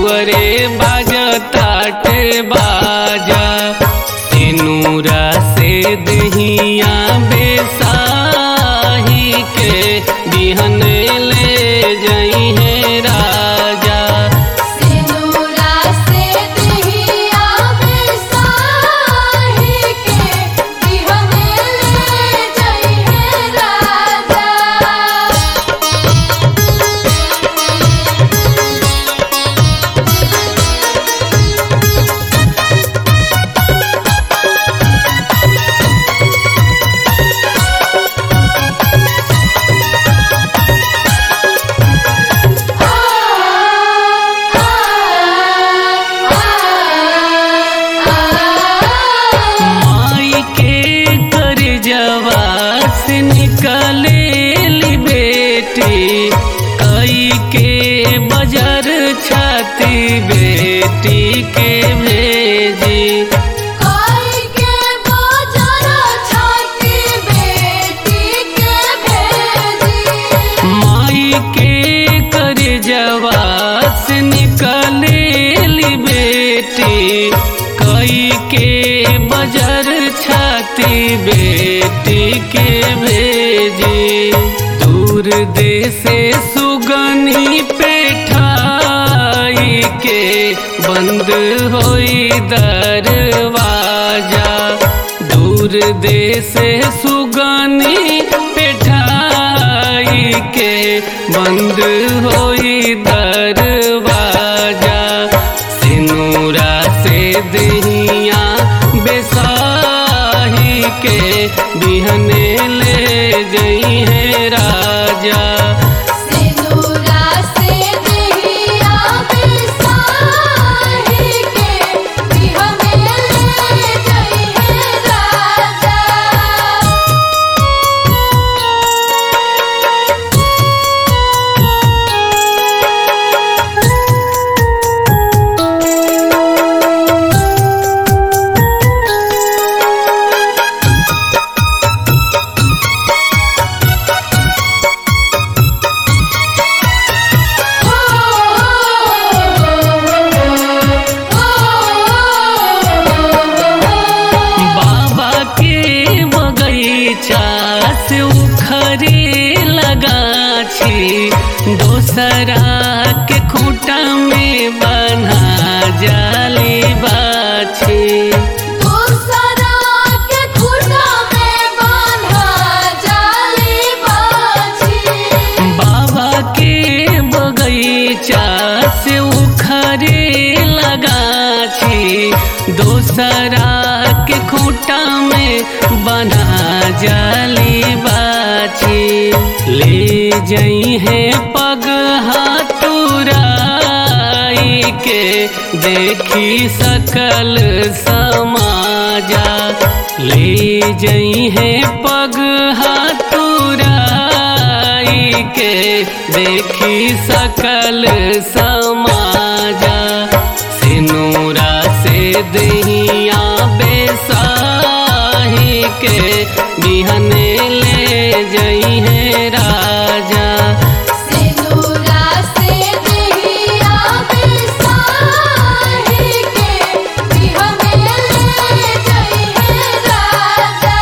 दुअरे बाजताटे बाजा तेनूरा से दहिया बेसाही के बिहन ले जई है राजा सिनुरा से दहिया बेसाही के बिहने ले जई है राजा माई के कर जवास निकले ली बेटी कई के बजर छाती बेटी के भेजी कोई के बोझरा छाती बेटी के भेजी माई के कर जवास निकले ली बेटी कई के बजर छाती बेटी के भेजी दूर देसे सुगनी पेठाई के बंद होई दरवाजा दूर देसे सुगनी पेठाई के बंद होई दरवाजा सिनूरा से दहिया बेसाही के बिहने ले जई है राजा सिनुरा से दहिया बेसाही के बिहने ले जई है राजा बाबा के बगीचा से उखरे लगाछी दोसरा के खूटा में बना जाली बाछी दूसरा के खुटा में बांधा जाली बाछी बाबा के बगीचा से उखरे लगाछी दोसरा के खूटा में बना जाली बाछी ले जई है पग हाथुराई के देखी सकल समाजा ले जई है पग हाथुराई के देखी सकल समाजा सिनूरा से दहिया बेसाही के बिहने ले जई है राजा सिनुरा से दहिया बेसाही के बिहने ले जई है राजा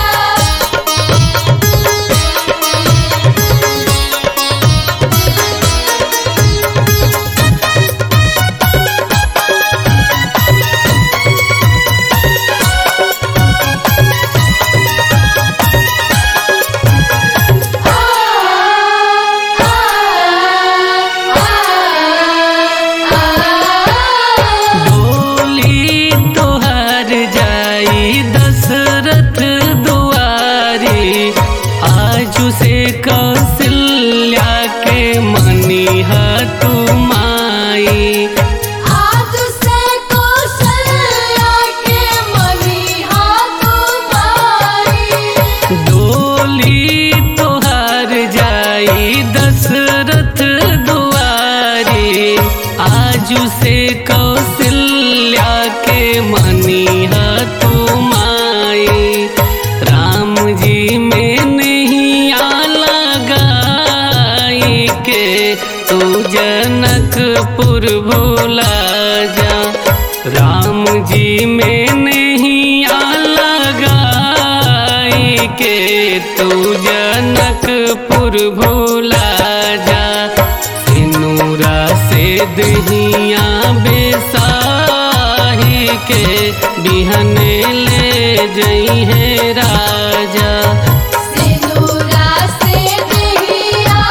डोली तोहर जाई दशरथ दुआरी आजू से कौशल्या के मनी तू माई आज से कौशल्या के मनी हाथ माई डोली तोहर जाई दशरथ दुआरी आजू से कौशल्या के मनी तू माई राम जी में नहीं आ लगाई के तू जनक जनकपुर भोला जा राम जी में नहीं लगाई के तू जनकपुर भोला जा सिनूरा से दहिया बेसाही के बिहन ले जई है राजा सिंदूरा से दहिया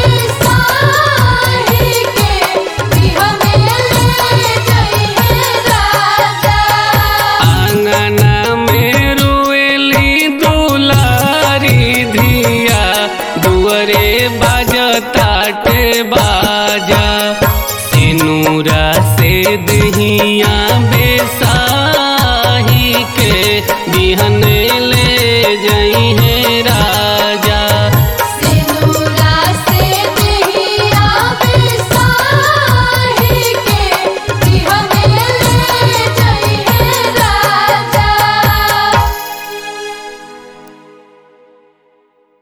बिसाही के बिहने ले जई है राजा आंगना में रोएली दुलारी धिया दुअरे बाजताटे बाजा सिनूरा से दहिया